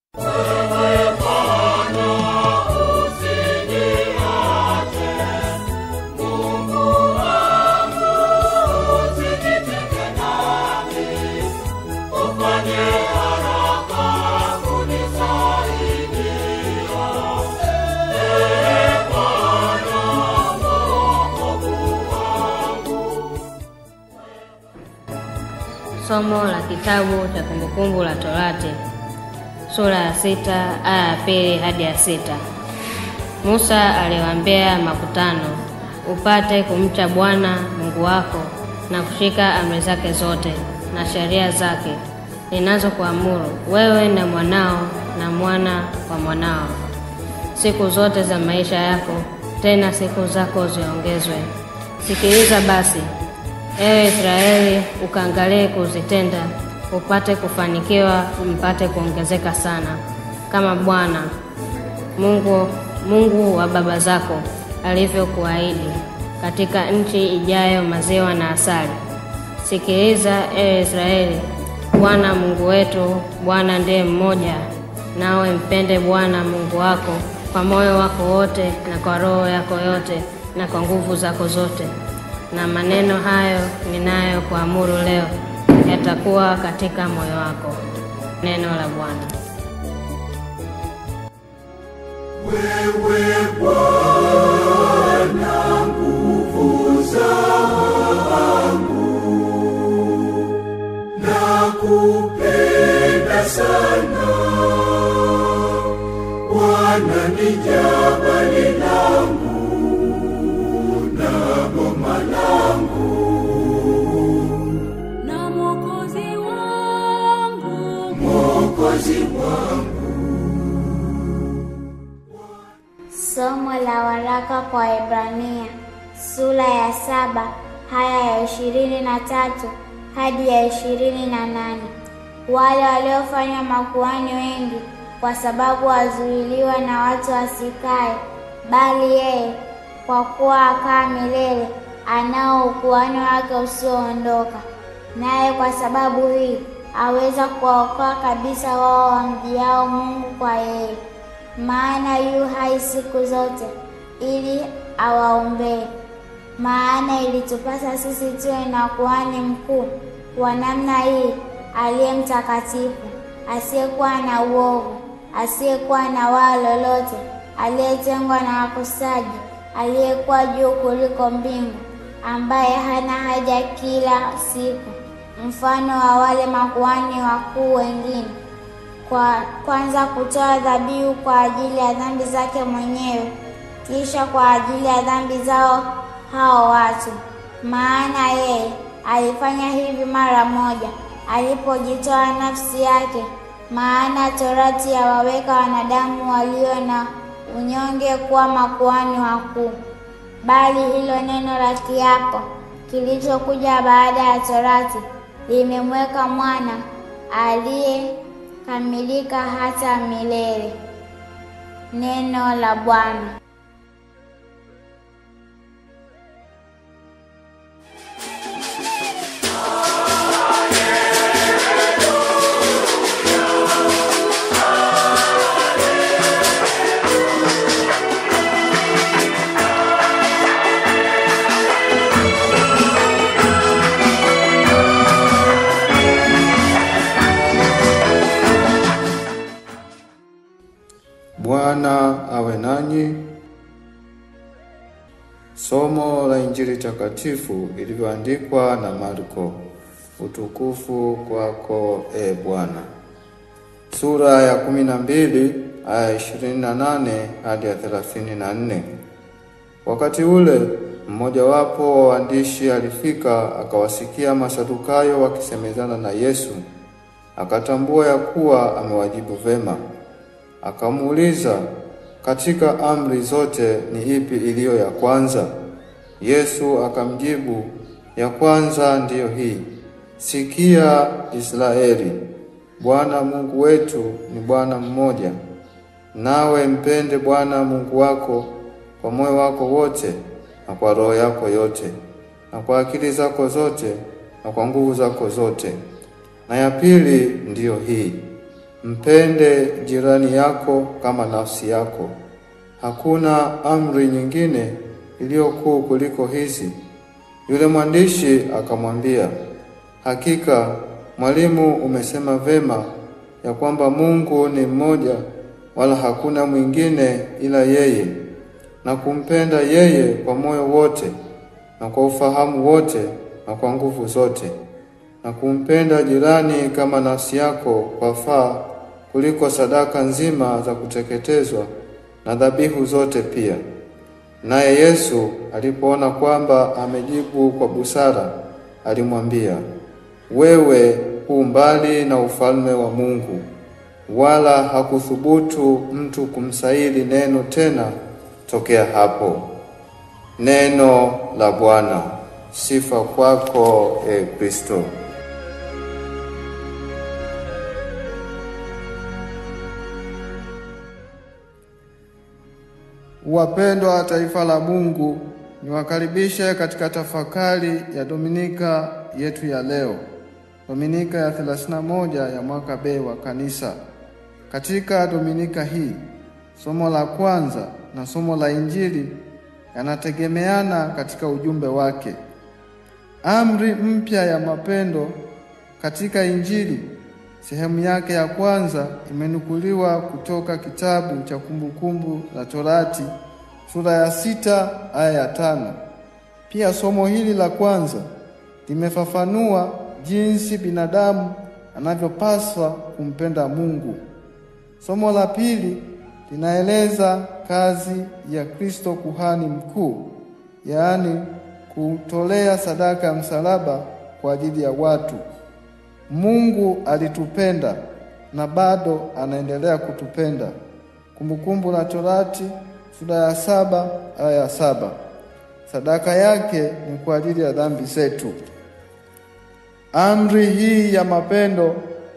Somo la kitabu cha Kumbukumbu la Torati sura ya sita aya ya pili hadi ya sita. Musa aliwaambia makutano, upate kumcha Bwana Mungu wako na kushika amri zake zote na sheria zake ninazokuamuru wewe na mwanao na mwana wa mwanao siku zote za maisha yako, tena siku zako ziongezwe. Sikiliza basi, ewe Israeli, ukaangalie kuzitenda, upate kufanikiwa, mpate kuongezeka sana, kama Bwana Mungu Mungu wa baba zako alivyokuahidi, katika nchi ijayo maziwa na asali. Sikiliza ewe Israeli, Bwana Mungu wetu, Bwana ndiye mmoja, nawe mpende Bwana Mungu wako kwa moyo wako wote na kwa roho yako yote na kwa nguvu zako zote. Na maneno hayo ninayokuamuru leo yatakuwa katika moyo wako. Neno la Bwana. Wewe Bwana, nguvu zangu, nakupenda sana. Bwana ni jabali langu na boma langu, na Mwokozi wangu Mwokozi wangu. Somo la waraka kwa Waebrania sura ya saba haya ya ishirini na tatu hadi ya ishirini na nane. Wale waliofanywa makuhani wengi kwa sababu wazuiliwa na watu wasikae, bali yeye kwa kuwa akaa milele anao ukuhani wake usioondoka, naye kwa sababu hii aweza kuwaokoa kabisa wao wamjiao Mungu kwa yeye maana yu hai siku zote ili awaombee. Maana ilitupasa sisi tuwe na kuhani mkuu wa namna hii, aliye mtakatifu, asiyekuwa na uovu, asiyekuwa na waa lolote, aliyetengwa na wakosaji, aliyekuwa juu kuliko mbingu, ambaye hana haja kila siku, mfano wa wale makuhani wakuu wengine kwa kwanza kutoa dhabihu kwa ajili ya dhambi zake mwenyewe, kisha kwa ajili ya dhambi zao hao watu. Maana yeye alifanya hivi mara moja alipojitoa nafsi yake. Maana torati yawaweka wanadamu walio na unyonge kuwa makuhani wakuu, bali hilo neno la kiapo kilichokuja baada ya torati limemweka mwana aliye kamilika hata milele. Neno la Bwana. Bwana awe nanyi. Somo la Injili takatifu ilivyoandikwa na Marko. Utukufu kwako e Bwana. Sura ya kumi na mbili aya ishirini na nane hadi ya thelathini na nne. Wakati ule mmojawapo wa waandishi alifika akawasikia Masadukayo wakisemezana na Yesu, akatambua ya kuwa amewajibu vema. Akamuuliza, katika amri zote ni ipi iliyo ya kwanza? Yesu akamjibu, ya kwanza ndiyo hii, sikia Israeli, Bwana Mungu wetu ni Bwana mmoja, nawe mpende Bwana Mungu wako kwa moyo wako wote na kwa roho yako yote na kwa akili zako zote na kwa nguvu zako zote. Na ya pili ndiyo hii mpende jirani yako kama nafsi yako. Hakuna amri nyingine iliyo kuu kuliko hizi. Yule mwandishi akamwambia, hakika mwalimu, umesema vema ya kwamba Mungu ni mmoja, wala hakuna mwingine ila yeye, na kumpenda yeye kwa moyo wote na kwa ufahamu wote na kwa nguvu zote, na kumpenda jirani kama nafsi yako kwafaa kuliko sadaka nzima za kuteketezwa na dhabihu zote pia. Naye Yesu alipoona kwamba amejibu kwa busara, alimwambia, wewe hu mbali na ufalme wa Mungu. Wala hakuthubutu mtu kumsaili neno tena tokea hapo. Neno la Bwana. Sifa kwako e Kristo. Wapendwa wa taifa la Mungu, niwakaribishe katika tafakari ya Dominika yetu ya leo, Dominika ya 31 ya mwaka B wa Kanisa. Katika Dominika hii, somo la kwanza na somo la Injili yanategemeana katika ujumbe wake. Amri mpya ya mapendo katika Injili sehemu yake ya kwanza imenukuliwa kutoka kitabu cha Kumbukumbu la Torati sura ya sita aya ya tano. Pia somo hili la kwanza limefafanua jinsi binadamu anavyopaswa kumpenda Mungu. Somo la pili linaeleza kazi ya Kristo kuhani mkuu, yaani kutolea sadaka ya msalaba kwa ajili ya watu. Mungu alitupenda na bado anaendelea kutupenda. Kumbukumbu la Torati sura ya saba aya ya saba. Sadaka yake ni kwa ajili ya dhambi zetu. Amri hii ya mapendo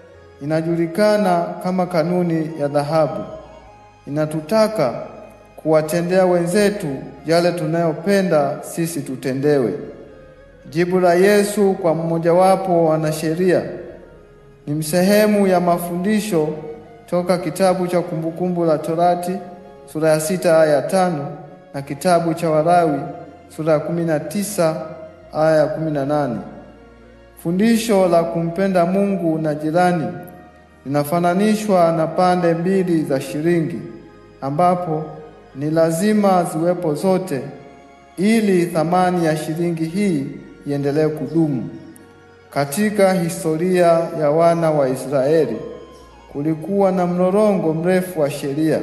inajulikana kama kanuni ya dhahabu. Inatutaka kuwatendea wenzetu yale tunayopenda sisi tutendewe. Jibu la Yesu kwa mmojawapo wanasheria ni msehemu ya mafundisho toka kitabu cha Kumbukumbu la Torati sura ya sita aya ya tano na kitabu cha Walawi sura ya kumi na tisa aya ya kumi na nane. Fundisho la kumpenda Mungu na jirani linafananishwa na pande mbili za shilingi ambapo ni lazima ziwepo zote ili thamani ya shilingi hii iendelee kudumu. Katika historia ya wana wa Israeli kulikuwa na mlolongo mrefu wa sheria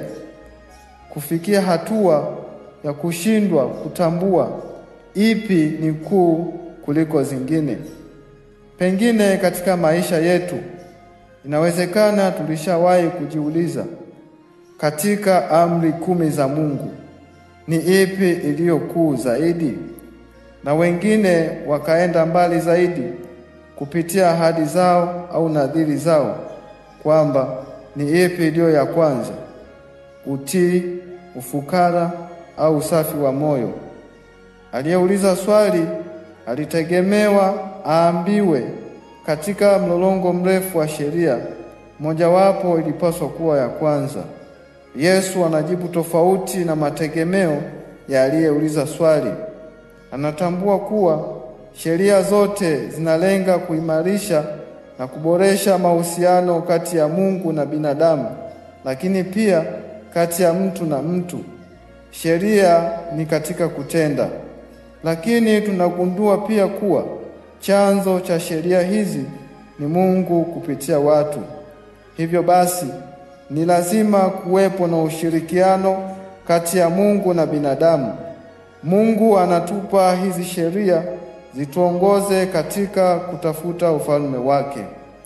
kufikia hatua ya kushindwa kutambua ipi ni kuu kuliko zingine. Pengine katika maisha yetu inawezekana tulishawahi kujiuliza, katika amri kumi za Mungu ni ipi iliyo kuu zaidi? Na wengine wakaenda mbali zaidi kupitia ahadi zao au nadhiri zao kwamba ni ipi iliyo ya kwanza, utii, ufukara au usafi wa moyo. Aliyeuliza swali alitegemewa aambiwe katika mlolongo mrefu wa sheria mojawapo ilipaswa kuwa ya kwanza. Yesu anajibu tofauti na mategemeo ya aliyeuliza swali. Anatambua kuwa sheria zote zinalenga kuimarisha na kuboresha mahusiano kati ya Mungu na binadamu, lakini pia kati ya mtu na mtu. Sheria ni katika kutenda, lakini tunagundua pia kuwa chanzo cha sheria hizi ni Mungu kupitia watu. Hivyo basi ni lazima kuwepo na ushirikiano kati ya Mungu na binadamu. Mungu anatupa hizi sheria zituongoze katika kutafuta ufalme wake.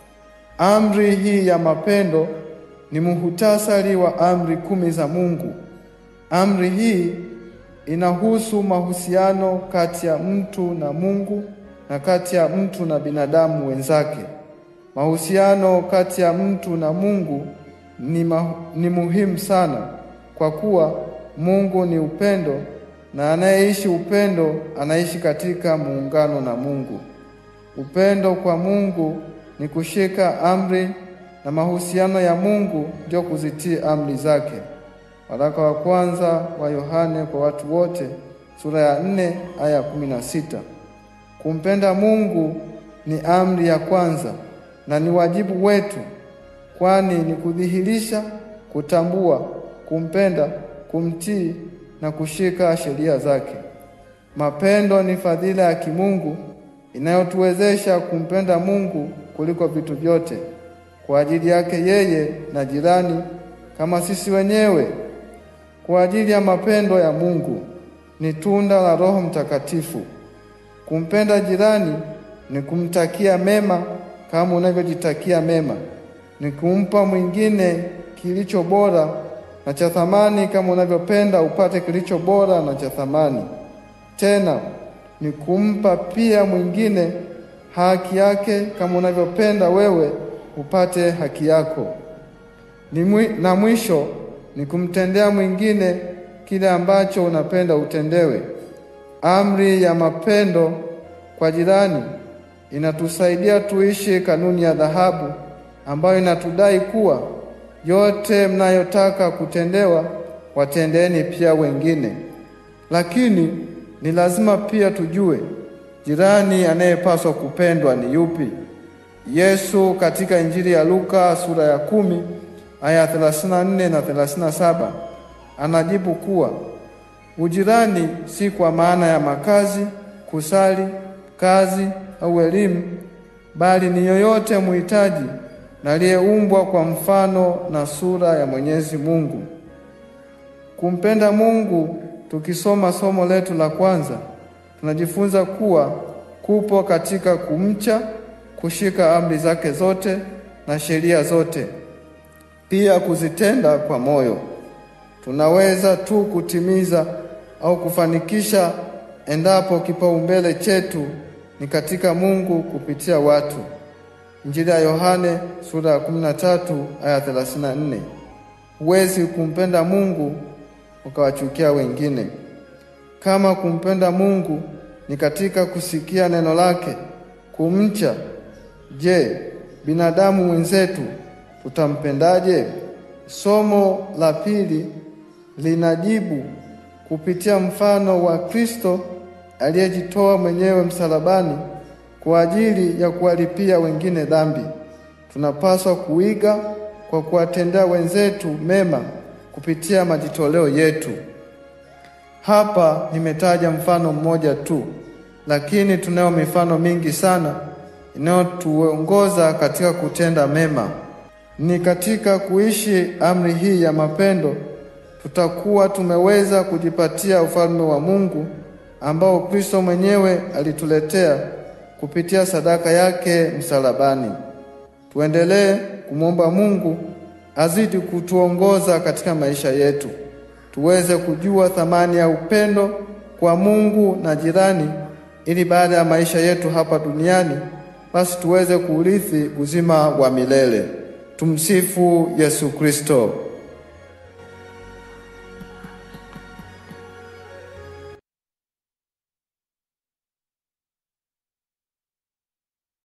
Amri hii ya mapendo ni muhutasari wa amri kumi za Mungu. Amri hii inahusu mahusiano kati ya mtu na Mungu na kati ya mtu na binadamu wenzake. Mahusiano kati ya mtu na Mungu ni, ma, ni muhimu sana kwa kuwa Mungu ni upendo na anayeishi upendo anaishi katika muungano na Mungu. Upendo kwa Mungu ni kushika amri na mahusiano ya Mungu ndio kuzitii amri zake. Waraka wa kwanza wa Yohane kwa watu wote sura ya nne aya kumi na sita. Kumpenda Mungu ni amri ya kwanza na ni wajibu wetu, kwani ni kudhihirisha, kutambua, kumpenda, kumtii na kushika sheria zake. Mapendo ni fadhila ya kimungu inayotuwezesha kumpenda Mungu kuliko vitu vyote, kwa ajili yake yeye na jirani kama sisi wenyewe. Kwa ajili ya mapendo ya Mungu ni tunda la Roho Mtakatifu. Kumpenda jirani ni kumtakia mema kama unavyojitakia mema, ni kumpa mwingine kilicho bora na cha thamani kama unavyopenda upate kilicho bora na cha thamani. Tena ni kumpa pia mwingine haki yake kama unavyopenda wewe upate haki yako. Ni mwi, na mwisho ni kumtendea mwingine kile ambacho unapenda utendewe. Amri ya mapendo kwa jirani inatusaidia tuishi kanuni ya dhahabu ambayo inatudai kuwa yote mnayotaka kutendewa watendeeni pia wengine. Lakini ni lazima pia tujue jirani anayepaswa kupendwa ni yupi. Yesu katika Injili ya Luka sura ya kumi aya 34 na 37 anajibu kuwa ujirani si kwa maana ya makazi, kusali, kazi au elimu, bali ni yoyote muhitaji na aliyeumbwa kwa mfano na sura ya Mwenyezi Mungu. Kumpenda Mungu, tukisoma somo letu la kwanza, tunajifunza kuwa kupo katika kumcha, kushika amri zake zote na sheria zote, pia kuzitenda kwa moyo. Tunaweza tu kutimiza au kufanikisha endapo kipaumbele chetu ni katika Mungu kupitia watu. Injili ya Yohane sura ya 13 aya 34. Huwezi kumpenda Mungu ukawachukia wengine. Kama kumpenda Mungu ni katika kusikia neno lake, kumcha, je, binadamu mwenzetu tutampendaje? Somo la pili linajibu kupitia mfano wa Kristo aliyejitoa mwenyewe msalabani kwa ajili ya kuwalipia wengine dhambi. Tunapaswa kuiga kwa kuwatendea wenzetu mema kupitia majitoleo yetu. Hapa nimetaja mfano mmoja tu, lakini tunayo mifano mingi sana inayotuongoza katika kutenda mema. Ni katika kuishi amri hii ya mapendo tutakuwa tumeweza kujipatia ufalme wa Mungu ambao Kristo mwenyewe alituletea kupitia sadaka yake msalabani. Tuendelee kumwomba Mungu azidi kutuongoza katika maisha yetu, tuweze kujua thamani ya upendo kwa Mungu na jirani, ili baada ya maisha yetu hapa duniani basi tuweze kuurithi uzima wa milele. Tumsifu Yesu Kristo.